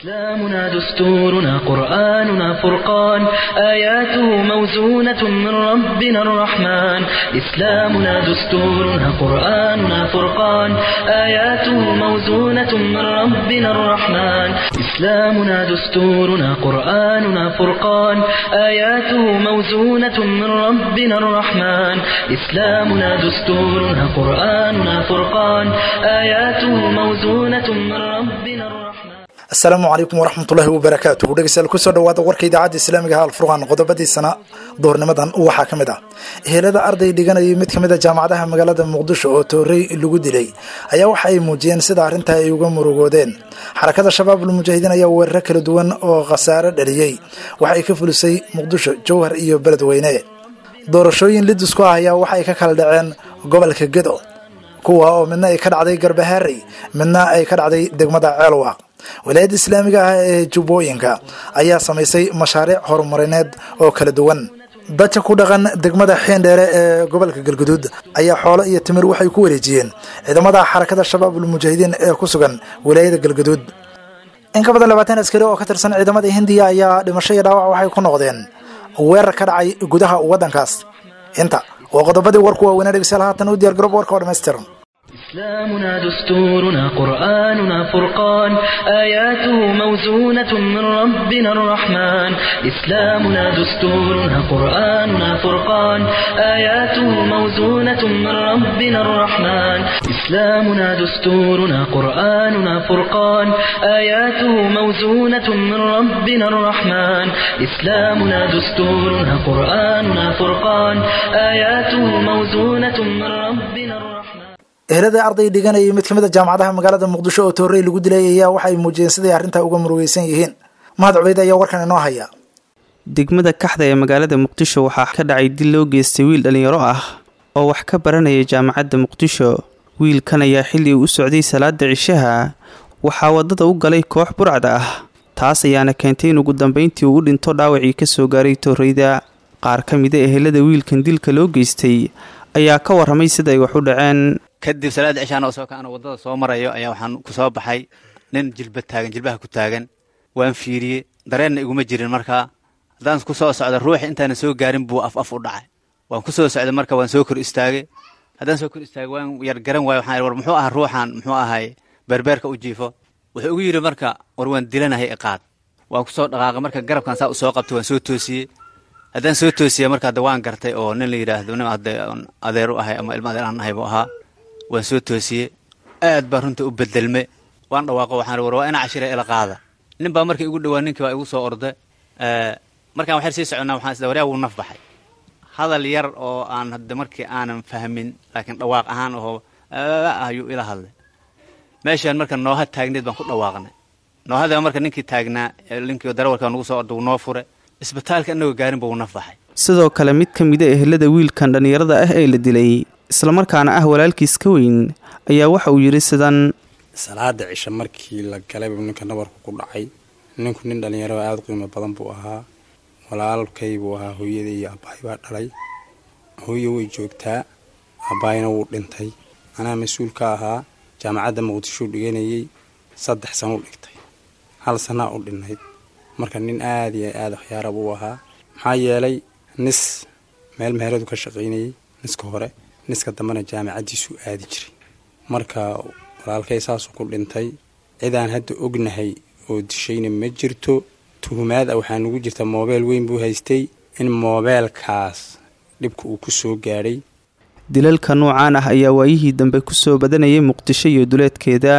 إسلامنا دستورنا قرآننا فرقان آياته موزونة من ربنا الرحمن إسلامنا دستورنا قرآننا فرقان آياته موزونة من ربنا الرحمن إسلامنا دستورنا قرآننا فرقان آياته موزونة من ربنا الرحمن إسلامنا دستورنا قرآننا فرقان آياته موزونة من ربنا الرحمن asalaamu calaykum waraxmatullaahi wabarakaatuhu dhegeystayaal kusoo dhawaada warka idaacadda islaamiga ha alfurqaan qodobadiisana duurnimadan waxaa ka mid ah ehelada arday dhiganayay mid kamid a jaamacadaha magaalada muqdisho oo toorey lagu dilay ayaa waxa ay muujiyeen sida arrintaa ay uga murugoodeen xarakada shabaabul mujaahidiin ayaa weeraro kala duwan oo khasaare dhaliyey waxa ay ka fulisay muqdisho jowhar iyo beledweyne doorashooyin lidisku ah ayaa waxay ka kala dhaceen gobolka gedo kuwa oo midna ay ka dhacday garbahaarey midna ay ka dhacday degmada ceelwaaq wilaayadda islaamiga ah ee jubbooyinka ayaa samaysay mashaariic horumarineed oo kala duwan dadka ku dhaqan degmada xiindheere ee gobolka galguduud ayaa xoolo iyo timir waxay ku wareejiyeen ciidamada xarakada shabaabul mujaahidiin ee ku sugan wilaayada galguduud in ka badan labaatan askari oo ka tirsan ciidamada hindiya ayaa dhimasho iyo dhaawac waxay ku noqdeen weerar ka dhacay gudaha waddankaas inta waa qodobadii warku waaweynaa dhegeystayaal haatan u diyaar garoob warka oo dhammaystiran إسلامنا دستورنا قرآننا فرقان آياته موزونة من ربنا الرحمن إسلامنا دستورنا قرآننا فرقان آياته موزونة من ربنا الرحمن إسلامنا دستورنا قرآننا فرقان آياته موزونة من ربنا الرحمن إسلامنا دستورنا قرآننا فرقان آياته موزونة من ربنا الرحمن ehelada arday dhiganayay mid kamid a jaamacadaha magaalada muqdisho oo toorey lagu dilay ayaa waxay muujiyeen siday arrintaa uga murugeysan yihiin mahad cubeyd ayaa warkan inoo haya degmada kaxda ee magaalada muqdisho waxaa ka dhacay dil loo geystay wiil dhallinyaro ah oo wax ka baranaya jaamacadda muqdisho wiilkan ayaa xilli uu u socday salaada cishaha waxaa waddada u galay koox burcad ah taas ayaana keentay in ugu dambeyntii uu u dhinto dhaawacii kasoo gaaray tooreyda qaar ka mida ehelada wiilkan dilka loo geystay ayaa ka warramay sida ay wax u dhaceen kadib salaada cishaan oo soo kaana waddada soo marayo ayaa waxaan ku soo baxay nin jilba taagan jilbaha ku taagan waan fiiriyey dareenna iguma jirin markaa haddaan ku soo socda ruuxi intaana soo gaarin buu af af u dhacay waan ku soo socday marka waan soo kor istaagay haddaan soo kor istaagay waan yar garan waayo waxaan war muxuu ahaa ruuxan muxuu ahay beerbeerka u jiifo wuxuu ugu yidhi marka war waan dilanahay iqaad waan ku soo dhaqaaqay marka garabkan saa u soo qabtay waan soo toosiyey haddaan soo toosiyey marka hadda waan gartay oo nin la yidhaahdo nin hadda adeer u ahay ama ilmo adeer aan ahay buu ahaa waan soo toosiyey aad baa runta u bedelme waan dhawaaqo waxaan war waa ina cashira ila qaada nin baa markii igu dhawaa ninkii baa igu soo orday markaan waxyar sii soconnaa waxaan isda waryaa wuu naf baxay hadal yar oo aan hadda markii aanan fahmin laakiin dhawaaq ahaan oo ayuu ila hadlay meeshaan marka nooha taagneed baan ku dhawaaqnay noohada marka ninkii taagnaa ninkii darawalka nagu soo orday wuu noo fure isbitaalka inagoo gaarin ba wuu naf baxay sidoo kale mid ka mida ehelada wiilkan dhallinyarada ah ee la dilay islamarkaana ah walaalkiis ka weyn ayaa waxa uu yidhi sidan salaada cisho markii la galayba ninka nabarku ku dhacay ninku nin dhallinyaro aada u qiimo badan buu ahaa walaalkay buu ahaa hooyadai iyo abbaay baa dhalay hooye way joogtaa abbaayna wuu dhintay anaa mas-uul ka ahaa jaamacadda muqdishou dhiganayay saddex sano u dhigtay hal sanaa u dhinnayd marka nin aada iyo aada waxyaara buu ahaa maxaa yeelay nis meel meheradu ka shaqaynayay niska hore niska dambena jaamacaddiisuu aadi jiray marka walaalkay saasuu ku dhintay cidaan hadda ognahay oo dishayna ma jirto tuhumaad a waxaa nugu jirta moobeel weyn buu haystay in moobeelkaas dhibka uu ku soo gaadhay dilalka noocaan ah ayaa waayihii dambe kusoo badanayay muqdisho iyo duleedkeeda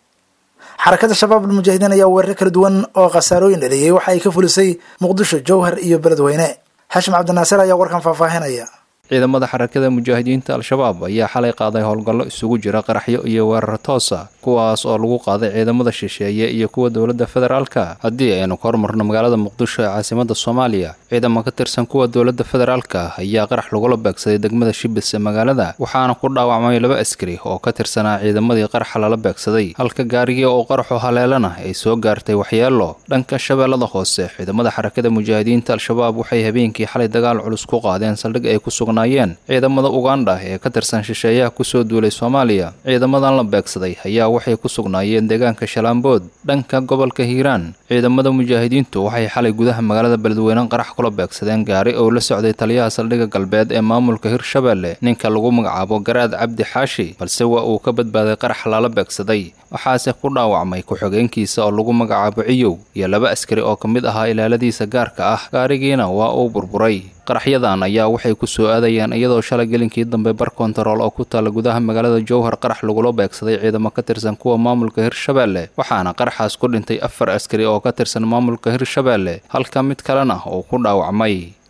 xarakada shabaabul mujaahidiin ayaa weeraro kala duwan oo khasaarooyin dhaliyey waxa ay ka fulisay muqdisho jowhar iyo beledweyne xashim cabdinaasir ayaa warkan faahfaahinaya ciidamada xarakada mujaahidiinta al-shabaab ayaa xalay qaaday howlgallo isugu jira qaraxyo iyo weerar toosa kuwaas oo lagu qaaday ciidamada shisheeye iyo kuwa dowladda federaalka haddii aynu ka hormarno magaalada muqdisho ee caasimada soomaaliya ciidamo ka tirsan kuwa dowladda federaalka ayaa qarax lagula beegsaday degmada shibis ee magaalada waxaana ku dhaawacmay laba askari oo ka tirsanaa ciidamadii qaraxa lala beegsaday halka gaarigii oo qaraxu haleelana ay soo gaartay waxyeelo dhanka shabeellada hoose ciidamada xarakada mujaahidiinta al-shabaab waxay habeenkii xalay dagaal culus ku qaadeen saldhig ay ku sugan ciidamada ugandha ee ka tirsan shisheeyaha kusoo duulay soomaaliya ciidamadan la beegsaday ayaa waxay ku sugnaayeen deegaanka shalaambood dhanka gobolka hiiraan ciidamada mujaahidiintu waxay xalay gudaha magaalada beledweyne qarax kula beegsadeen gaari oo la socday taliyaha saldhigga galbeed ee maamulka hirshabeelle ninka lagu magacaabo garaad cabdi xaashi balse waa uu ka badbaaday qarax lala beegsaday waxaase ku dhaawacmay ku-xigeenkiisa oo lagu magacaabo ciyow iyo laba askari oo ka mid ahaa ilaaladiisa gaarka ah gaarigiina waa uu burburay qaraxyadan ayaa waxay ku soo aadayeen iyadoo shalay gelinkii dambe bar kontarool oo ku taalla gudaha magaalada jowhar qarax lagula beegsaday ciidamo ka tirsan kuwa maamulka hirshabeelle waxaana qaraxaas ku dhintay afar askari oo ka tirsan maamulka hirshabeelle halka mid kalena uu ku dhaawacmay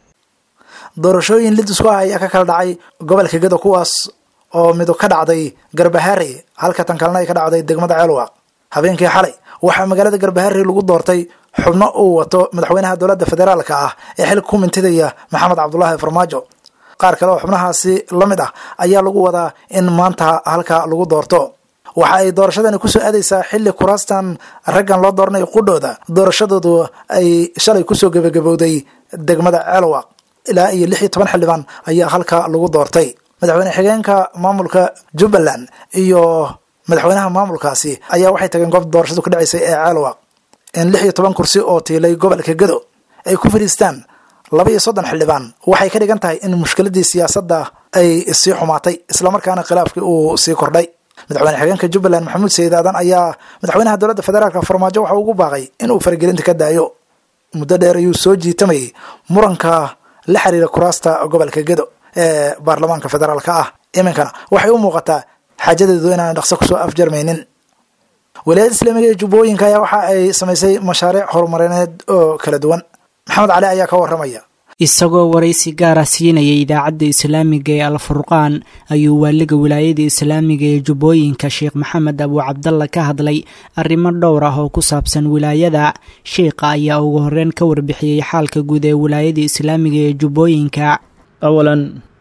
doorashooyin lidisku ah ayaa ka kala dhacay gobolka gedo kuwaas oo midu ka dhacday garbaharey halka tan kalena ay ka dhacday degmada ceelwaq habeenkii xalay waxaa magaalada garbaharey lagu doortay xubno uu wato madaxweynaha dowladda federaalka ah ee xilka ku mintidaya maxamed cabdulaahi farmaajo qaar kale oo xubnahaasi la mid ah ayaa lagu wadaa in maanta halka lagu doorto waxa ay doorashadani kusoo aadaysaa xilli kuraastan raggan loo dooranayo qudhooda doorashadoodu ay shalay kusoo gebagabowday degmada ceelwaq ilaa iyo lix iyo toban xildhibaan ayaa halka lagu doortay madaxweyne xigeenka maamulka jubbaland iyo madaxweynaha maamulkaasi ayaa waxay tageen goobta doorashadu ka dhaceysay ee ceelwaq in lix iyo toban kursi oo tiilay gobolka gedo ay ku fadhiistaan laba iyo soddon xildhibaan waxay ka dhigan tahay in mushkiladii siyaasadda ay sii xumaatay islamarkaana khilaafkii uu sii kordhay madaxweyne xigeenka jubbaland maxamuud sayid aadan ayaa madaxweynaha dowladda federaalk farmaajo waxa ugu baaqay inuu faragelinta ka daayo muddo dheer ayuu soo jiitamayay muranka la xiriira kuraasta gobolka gedo ee baarlamaanka federaalka ah iminkana waxay u muuqataa xaajadeedu inaan dhaqso kusoo afjarmaynin walaayadda islaamiga ee jubbooyinka ayaa waxa ay samaysay mashaariic horumarineed oo kala duwan maxamed cali ayaa ka waramaya isagoo waraysi gaara siinayay idaacadda islaamiga ee alfurqaan ayuu waaliga wilaayada islaamiga ee jubbooyinka sheekh maxamed abu cabdalla ka hadlay arrimo dhowr ah oo ku saabsan wilaayada sheikha ayaa ugu horeyn ka warbixiyey xaalka guud ee wilaayada islaamiga ee jubbooyinka awalan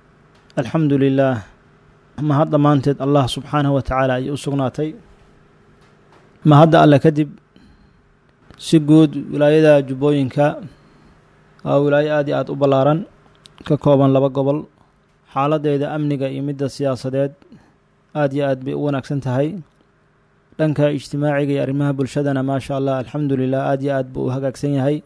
alxamdu lilaah mahad dhammaanteed allah subxaanahu wa tacaala ayay u sugnaatay mahadda alle kadib si guud wilaayada jubbooyinka waa wilaayo aad iyo aad u ballaaran ka kooban laba gobol xaaladeeda amniga iyo midda siyaasadeed aad iyo aad bay u wanaagsan tahay dhanka ijtimaaciga iyo arrimaha bulshadana maasha allah alxamdu lilah aad iyo aad buu u hagaagsan yahay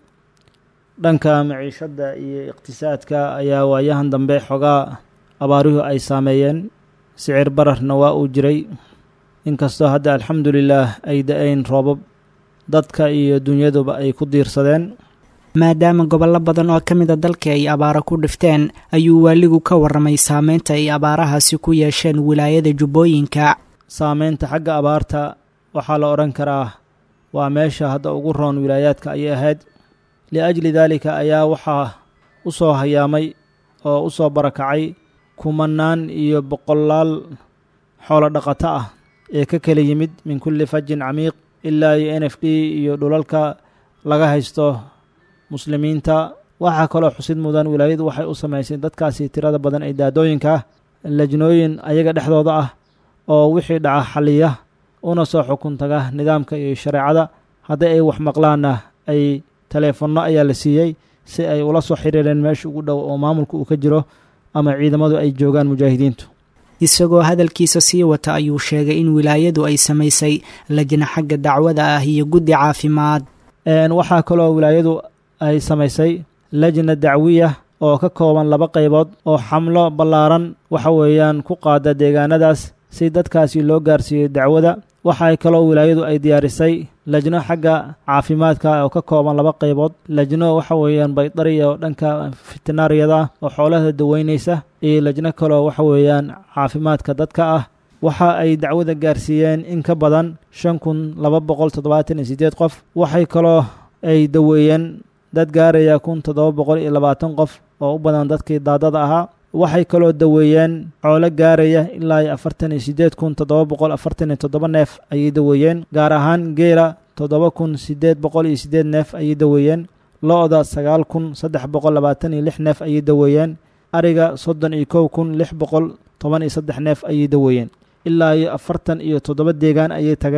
dhanka maciishadda iyo iqtisaadka ayaa waayahan dambe xogaa abaaruhu ay saameeyeen sicir bararna waa uu jiray inkastoo hadda alxamdu lilaah ay da-ayn roobab dadka iyo dunyaduba ay ku diirsadeen maadaama gobollo badan oo ka mid a dalka ay abaaro ku dhifteen ayuu waaligu ka warramay saameynta ay abaarahaasi ku yeesheen wilaayada jubbooyinka saameynta xagga abaarta waxaa la odhan karaa waa meesha hadda ugu roon wilaayaadka ayay ahayd liajli daalika ayaa waxaa u soo hayaamay oo u soo barakacay kumanaan iyo boqolaal xoolo dhaqato ah ee ka kala yimid min kulli fajin camiiq ilaa iyo n f d iyo dhulalka laga haysto muslimiinta waxaa kaloo xusid mudan wilaayadu waxay u samaysay dadkaasi tirada badan ee daadooyinka lajnooyin ayaga dhexdooda ah oo wixii dhaca xaliya una soo xukun taga nidaamka iyo shareecada haddii ay wax maqlaanna ay taleefanno ayaa la siiyey si ay ula soo xiriireen meesha ugu dhow oo maamulka uu ka jiro ama ciidamadu ay joogaan mujaahidiintu isagoo hadalkiisa sii wata ayuu sheegay in wilaayadu ay samaysay lajna xagga dacwada ah iyo guddi caafimaad waxaa kaloo wilaayadu ay samaysay lajna dacwiya oo ka kooban laba qaybood oo xamlo ballaaran waxa weeyaan ku qaada deegaanadaas si dadkaasi loo gaarsiiyo dacwada waxaa kaloo wilaayadu ay diyaarisay lajno xagga caafimaadka oo ka kooban laba qaybood lajno waxa weeyaan baydariya oo dhanka fitinaariyada oo xoolaha daweynaysa iyo lajno kaloo waxa weeyaan caafimaadka dadka ah waxa ay dacwada gaarsiiyeen in ka badan shan kun laba boqol toddobaatan iyo siddeed qof waxay kaloo ay daweeyeen dad gaaraya kun toddoba boqol iyo labaatan qof oo u badan dadkii daadada ahaa waxay kaloo daweeyeen xoolo gaaraya ilaa iyo afartan iyo siddeed kun toddoba boqol afartan iyo toddoba neef ayay daweeyeen gaar ahaan geela toddoba kun siddeed boqol iyo siddeed neef ayay daweeyeen lo-da sagaal kun saddex boqol labaatan iyo lix neef ayay daweeyeen ariga soddon iyo kow kun lix boqol toban iyo saddex neef ayay daweeyeen ilaa iyo afartan iyo toddoba deegaan ayay tageen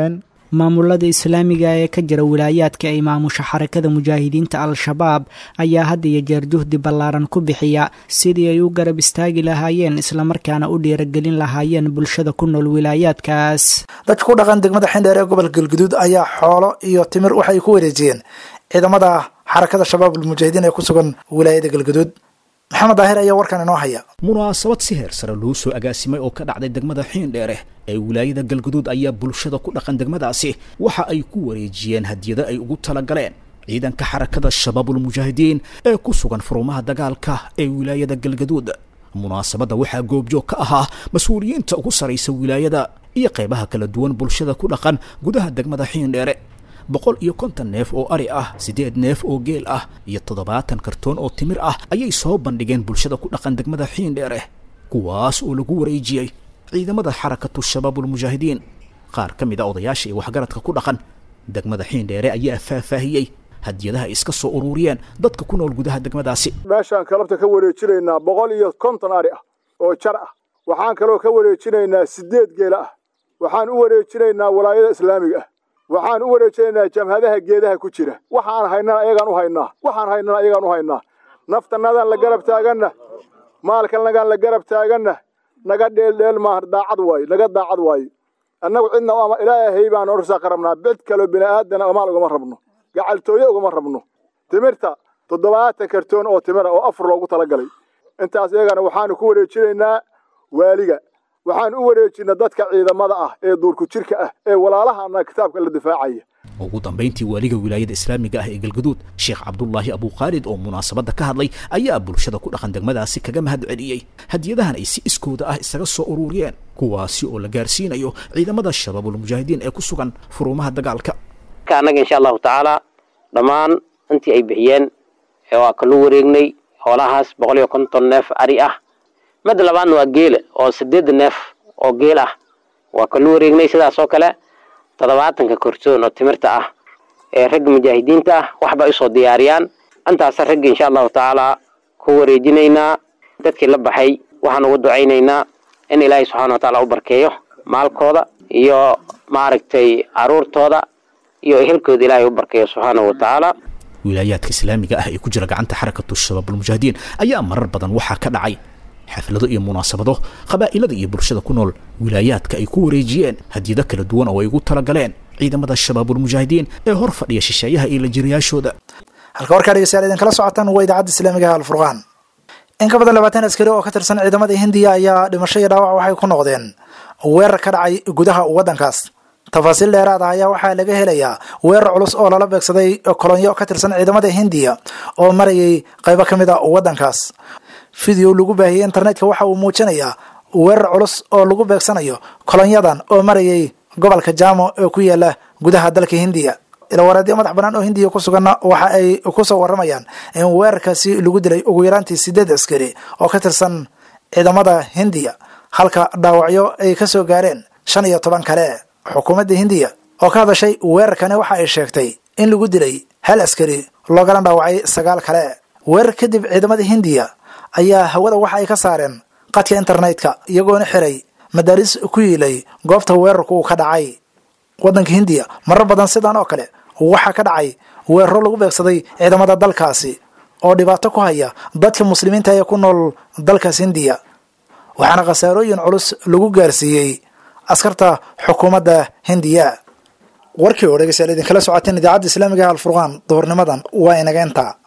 maamulada islaamiga ee ka jira wilaayaadka ay maamusha xarakada mujaahidiinta al-shabaab ayaa had iyo jeer juhdi ballaaran ku bixiya sidii ay u garab istaagi lahaayeen islamarkaana u dhiiragelin lahaayeen bulshada ku nool wilaayaadkaas dadka ku dhaqan degmada xindheer ee gobolka galguduud ayaa xoolo iyo timir waxay ku wareejiyeen ciidamada xarakada shabaab almujaahidiin ee ku sugan wilaayada galguduud maxamed daahir ayaa warkan inoo haya munaasabad si heer sare loo soo agaasimay oo ka dhacday degmada xiindheere ee wilaayada galguduud ayaa bulshada ku dhaqan degmadaasi waxa ay ku wareejiyeen hadiyado ay ugu talagaleen ciidanka xarakada shabaabulmujaahidiin ee ku sugan furumaha dagaalka ee wilaayada galgaduud munaasabadda waxaa goobjoog ka ahaa mas-uuliyiinta ugu saraysa wilaayada iyo qaybaha kala duwan bulshada ku dhaqan gudaha degmada xiindheere boqol iyo konton neef oo ari ah siddeed neef oo geel ah iyo toddobaatan kartoon oo timir ah ayay soo bandhigeen bulshada ku dhaqan degmada xiindheere kuwaas oo lagu wareejiyey ciidamada xarakatu shabaabulmujaahidiin qaar ka mid a odayaasha iyo waxgaradka ku dhaqan degmada xiindheere ayaa faahfaahiyey hadiyadaha ay iska soo ururiyeen dadka ku nool gudaha degmadaasi meeshaan kalabta ka wareejinaynaa boqol iyo konton ari ah oo jar ah waxaan kaloo ka wareejinaynaa siddeed geela ah waxaan u wareejinaynaa walaayada islaamiga ah waxaan u wareejinaynaa jamhadaha geedaha ku jira waxaan haynana ayagaan u haynaa waxaan haynana ayagaan u haynaa naftanadaan la garab taaganna maalkanagaan la garab taaganna naga dheeldheel maaha daacad waayo naga daacad waayo annagu cidna ama ilaahay baan orsaaka rabnaa cid kaloo bini aadana maal ugama rabno gacaltooye ugama rabno timirta toddobaatan kartoon oo timira oo afar loogu talagalay intaas iyagana waxaanu ku wareejinaynaa waaliga waxaan u wareejinaa dadka ciidamada ah ee duurku jirka ah ee walaalahana kitaabka la difaacaya ugu dambayntii waaliga wilaayada islaamiga ah ee galgaduud sheekh cabdulaahi abuukhaalid oo munaasabadda ka hadlay ayaa bulshada ku dhaqan degmadaasi kaga mahad celiyey hadiyadahan ay si iskooda ah isaga soo ururiyeen kuwaasi oo la gaarsiinayo ciidamada shabaabulmujaahidiin ee ku sugan furuumaha dagaalka annaga insha allahu tacaala dhammaan intii ay bixiyeen waa kalu wareegnay xoolahaas boqol iyo konton neef ari ah midda labaadna waa geela oo sideed neef oo geel ah waa kalu wareegnay sidaas oo kale toddobaatanka kortoon oo timirta ah ee ragga mujaahidiinta ah waxba usoo diyaariyaan intaasa ragga insha allahu tacaala ku wareejinaynaa dadkii la baxay waxaan ugu ducaynaynaa in ilaahay subxana wa taala u barkeeyo maalkooda iyo maaragtay caruurtooda iyo ehelkooda ilaahay u barkeeyo subxaanahu wa tacaala wilaayaadka islaamiga ah ee ku jira gacanta xarakatu shabaabulmujaahidiin ayaa marar badan waxaa ka dhacay xaflado iyo munaasabado qabaa'ilada iyo bulshada ku nool wilaayaadka ay ku wareejiyeen hadiyado kala duwan oo ay ugu talagaleen ciidamada shabaabulmujaahidiin ee hor fadhiya shisheeyaha iyo lajiriyaashooda halka warkaa dhegeystayaal idinkala socotaan waa idaacadda islaamiga ah alfurqaan in ka badan labaatan askari oo ka tirsan ciidamada hindiya ayaa dhimasho iyo dhaawac waxay ku noqdeen weerar ka dhacay gudaha waddankaas tafaasiil dheeraad ah ayaa waxaa laga helayaa weerar culus oo lala beegsaday kolonyo ka tirsan ciidamada hindiya oo marayay qaybo ka mid a waddankaas video lagu baahiyey internetka waxa uu muujinayaa weerar culus oo lagu beegsanayo kolonyadan oo marayay gobolka jamo ee ku yaala gudaha dalka hindiya ilawareedyo madax banaan oo hindiya ku suganna waxa ay kusoo waramayaan in weerarkaasi lagu dilay ugu yaraantii sideed askari oo ka tirsan ciidamada hindiya halka dhaawacyo ay ka soo gaareen shan iyo toban kale xukuumadda hindiya oo ka hadashay weerarkani waxa ay sheegtay in lagu dilay hal askari loogala dhaawacay sagaal kale weerar kadib ciidamada hindiya ayaa hawada waxa ay ka saareen qadka internetka iyagoona xiray madaaris ku yiilay goobta weerarku uu ka dhacay waddanka hindiya marar badan sidan oo kale waxaa ka dhacay weeraro lagu beegsaday ciidamada dalkaasi oo dhibaato ku haya dadka muslimiinta ee ku nool dalkaas hindiya waxaana khasaarooyin culus lagu gaarsiiyey askarta xukuumadda hindiya warkii oo dhegeystayaal idinkala socoteen idaacadda islaamiga alfurqaan duhurnimadan waa inaga intaa